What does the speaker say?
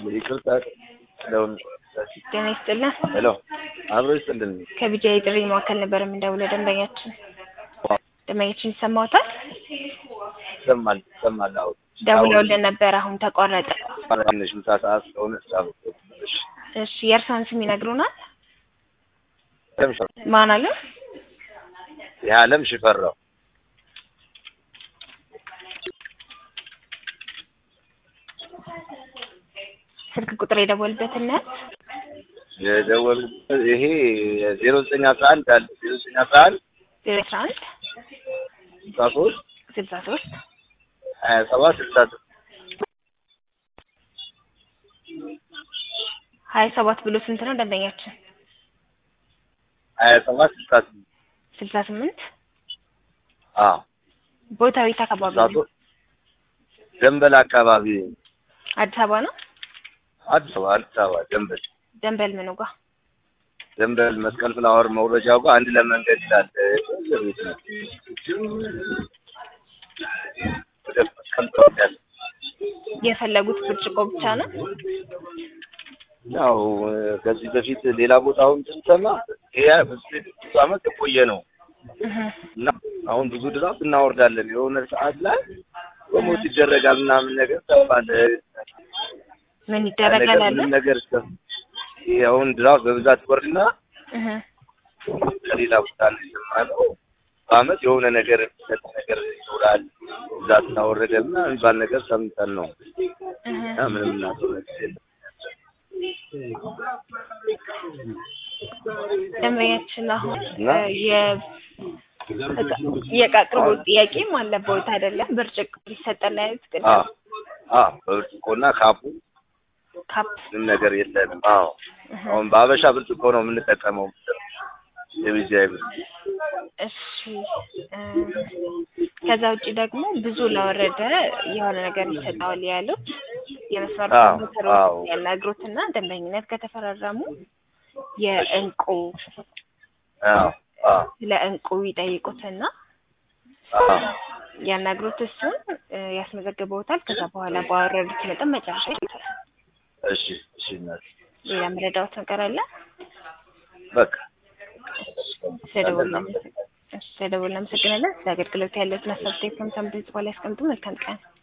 ይቅርታ ለውን ጤና ይስጥልን። ሄሎ አብሮ ይስጥልን። ከቢጃ የጥሪ ማዕከል ነበር የምንደውለው። ደንበኛችን ደንበኛችን ይሰማዎታል? ይሰማል ይሰማል። አዎ ደውለውልን ነበር፣ አሁን ተቋረጠ። ትንሽ ምሳ ሰዓት ስለሆነ ጻፍ እሺ የእርስዎን ስም ይነግሩናል? አለም ሽፈራው ማን አለ? የዓለም ሽፈራው ስልክ ቁጥር የደወልበትና የደወል ይሄ ዜሮ ዘጠኝ አስራ አንድ አለ ዜሮ ዘጠኝ አስራ አንድ ዜሮ አስራ አንድ ስልሳ ሶስት ስልሳ ሶስት ሀያ ሰባት ስልሳ ስድስት ሀያ ሰባት ብሎ ስንት ነው ደንበኛችን? ሀያ ሰባት ስልሳ ስምንት ስልሳ ስምንት አዎ ቦታው የት አካባቢ ስልሳ ነው? ሶስት ደንበል አካባቢ አዲስ አበባ ነው። አዲስ አበባ አዲስ አበባ ደንበል ደንበል ምኑ ጋር? ደንበል መስቀል ፍላወር መውረጃው ጋር አንድ ለመንገድ ይላል ቤት ነው ወደ መስቀል ፍላወር ያለ የፈለጉት ብርጭቆ ብቻ ነው? ያው ከዚህ በፊት ሌላ ቦታውን ስንሰማ ይሄ ብዙ ዓመት የቆየ ነው እህ እና አሁን ብዙ ድራፍት እናወርዳለን የሆነ ሰዓት ላይ ፕሮሞት ይደረጋል ምናምን ነገር ተባለ። ምን ይደረጋል ነገር አለ? ምንም ነገር እስከ ይሄ አሁን ድራፍት በብዛት ይወርድና እህ ከሌላ ቦታ ነው የሰማነው። በአመት የሆነ ነገር የሚሰጥ ነገር ይኖራል ብዛት እናወረደ ምናምን የሚባል ነገር ሰምተን ነው እህ እና ምንም እናውቀው ነገር የለም። ደንበኛችን አሁን እና? እ የ እቃ- የእቃ አቅርቦት ጥያቄም አለበት አይደለም? ብርጭቆ ሊሰጠን ያሉት አ ቅድም አ በብርጭቆና ካፑ ካፕ ምንም ነገር የለንም። አዎ እህ አሁን በአበሻ ብርጭቆ ነው የምንጠቀመው የቢጂአይ ብርጭቆ እሺ እ ከዛ ውጭ ደግሞ ብዙ ለወረደ የሆነ ነገር ይሰጠዋል ያሉት የመስመር አዎ፣ ሞተሮች አዎ። ያናግሩትና ደንበኝነት ከተፈራረሙ የእንቁ አዎ አዎ ስለ እንቁ ይጠይቁትና አዎ ያናግሩት እሱን እ ያስመዘግበውታል። ከዛ በኋላ ባወረዱት መጠን መጨረሻ ይሉታል። እሺ እሺ እናቴ ሌላ መረዳዎት ነገር አለ? በቃ ስለደወልን እናመሰግናለን። ስለ አገልግሎት ያለውን ሀሳብ ቴክኖ ሰምተን በኋላ ያስቀምጡ። መልካም ቀን